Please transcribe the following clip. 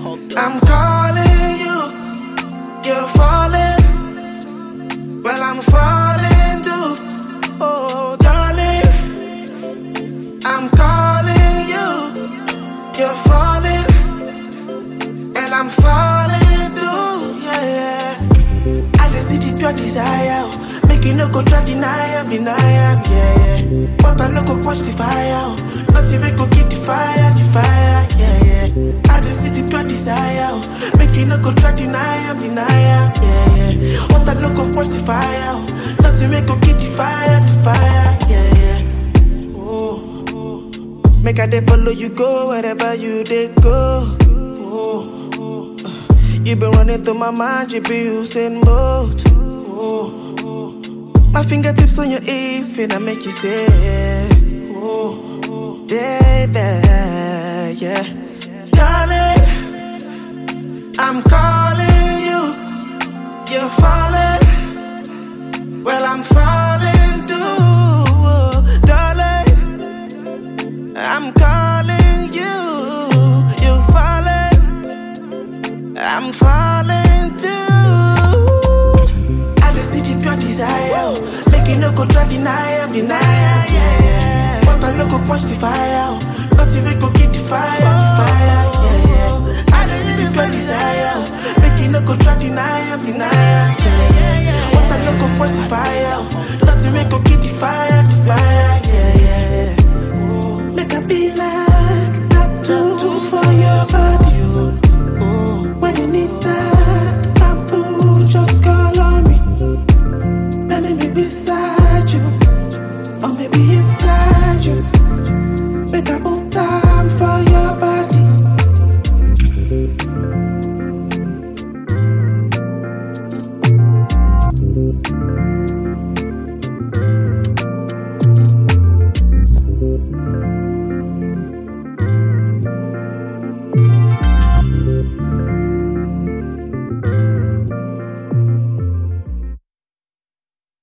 I'm calling you, you're falling. Well, I'm falling too. Oh, darling, I'm calling you, you're falling. And I'm falling too, yeah, yeah. I just see the pure desire. oh. Make you no go try deny am, deny am, yeah, yeah. But I no go quench the fire. oh. Nothing we go keep the fire, the fire, yeah, yeah. I just see the pure desire. oh. Make you no go try deny am, deny am, yeah, yeah. But I no go quench the fire. oh. Nothing we go keep the fire, the fire, yeah, yeah. Oh, oh. Make I dey follow you go wherever you dey go. Oh, oh. You been running through my mind, you be Usain Bolt. Oh, oh. My fingertips on your hips, finna make you say, oh, oh, baby, yeah. Darling, I'm calling.